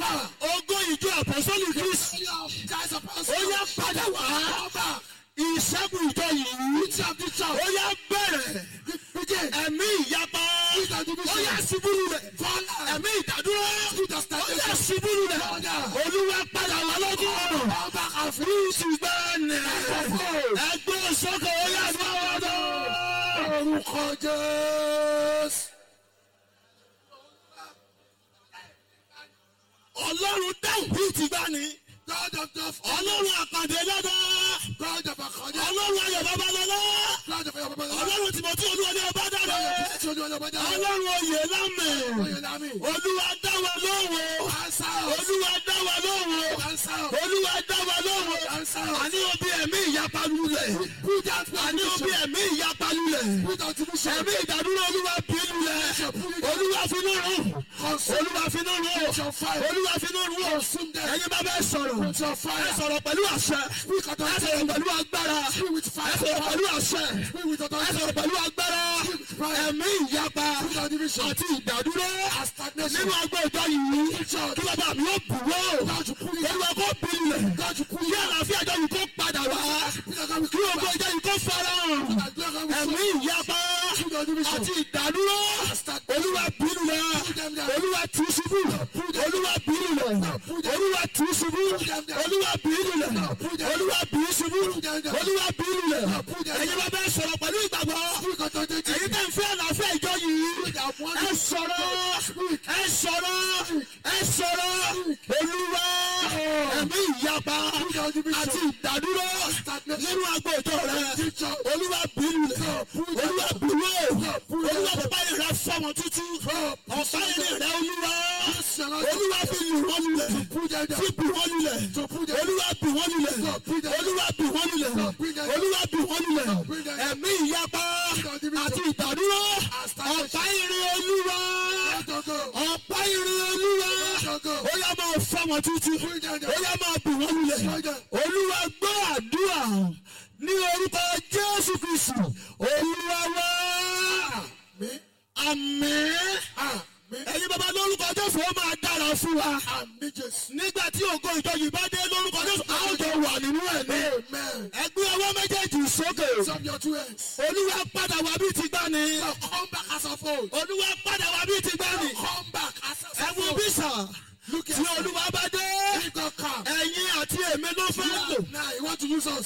power. ogún ìjọ àpọ́sọ́lù kristi Guys of us. ó yá padà wá Come back. ìṣẹ́gun ìjọ yìí Which of the ó church? yá bẹ̀rẹ̀ Begin. ẹ̀mí ìyapa Which of the ó yá vision? ṣubúrú rẹ̀ Fall. ẹ̀mí ìdádúró Which of ó yá stagnation? ṣubúrú rẹ̀ olúwa padà wá lọ́dún ọ̀nà Come back and free. kristi gbẹ́ni ẹgbẹ́ sọ́kọ̀ ó yá ní ọ̀dọ́. Orúkọ Jésù. ọlọ́run dáhùn bíi ti gbá ni God of the ọlọ́run àpàdé lọ́dọ̀ God of Akọ̀dé. ọlọ́run ayọ̀ babalọ́lá God of Ayọ̀bọ̀bọ̀. ọlọ́run tìmọ̀tí olúwa ní ọba dára Tí olú ọlọ́pàá dára. ọlọ́run oyè lámẹ̀ Oyè lámì. olúwa dá wa lóhùn Answer. olúwa dá wa lóhùn Answer. olúwa dá wa lóhùn Answer. àní obi ẹ̀mí ìyapa lulẹ̀ Put that àní obi ẹ̀mí ìyapa lulẹ̀ Put that division. ẹ̀mí ìdádúró olúwa bí lulẹ̀ olúwa finú rún Consume olúwa finú rún your fire. olúwa finú rún Consume them. ẹ̀yin bá bẹ́ẹ̀ sọ̀rọ̀ Put your ẹ fire. sọ̀rọ̀ pẹ̀lú àṣẹ Speak ẹ authority. sọ̀rọ̀ pẹ̀lú agbára Speak with ẹ fire. sọ̀rọ̀ pẹ̀lú àṣẹ Speak with ẹ authority. sọ̀rọ̀ pẹ̀lú agbára ẹ̀mí ìyapa Put that division. àti ìdádúró And stagnation. nínú agbó ìjọ yìí kí bàbá mi ó bù wọ́ God you pull it. olúwa kó bilẹ̀ God you pull kí it. àlàáfíà ìjọ yìí kó padà wá Put that God kí will ogbó ìjọ yìí kó fara hàn And God will ẹ̀mí ìyapa Put that division. àti ìdádúró olúwa bínú lẹ olúwa tù ṣubú olúwa bínú lẹ olúwa tù ṣubú olúwa bínú lẹ olúwa bínú ṣubú olúwa bínú lẹ ẹ̀yin bá bẹ́ẹ̀ sọ̀rọ̀ pẹ̀lú ìgbàgbọ́ Speak authority. ẹ̀yin tẹ̀ ń fẹ́ àlàáfíà ìjọ yìí ẹ sọ̀rọ̀ ẹ sọ̀rọ̀ ẹ sọ̀rọ̀ olúwa ẹ̀mí ìyapa àti ìdádúró nínú agbo ìjọ rẹ olúwa bínú rẹ olúwa bínú olúwa bàbá yìí rẹ fọmọ tútù ọ̀sá yìí rẹ olúwa olúwa fi lù wọ́n lulẹ̀ fi bì wọ́n lulẹ̀ olúwa bì wọ́n lulẹ̀ olúwa bì wọ́n lulẹ̀ olúwa bì wọ́n lulẹ̀ ẹ̀mí ìyapa àti ìdádúró ọ̀pá ìrìn olúwa ọ̀pá ìrìn olúwa ó yá máa fọmọ tútù ó yá máa bì wọ́n lulẹ̀ olúwa gbọ́ àdúrà ní orúkọ jésù kristu olúwa wá àmín ẹ̀yin bàbá lórúkọ jésù ó máa dára fún wa Àmì Jésù. nígbà tí ògo ìjọ yìí bá dé lórúkọ jésù a ó jọ wà nínú ẹ̀ ní Amen. ẹgbẹ́ ọwọ́ méjèèjì sókè Lift up your two hands. olúwa padà wá bí ti gbá ni Now come back as of old. olúwa padà wá bí ti gbá ni Come back as ẹ of wo old. bísà Look at tí olúwa bá dé If God come. ẹ̀yin àti èmi ló fẹ́ lò Now you want to use us.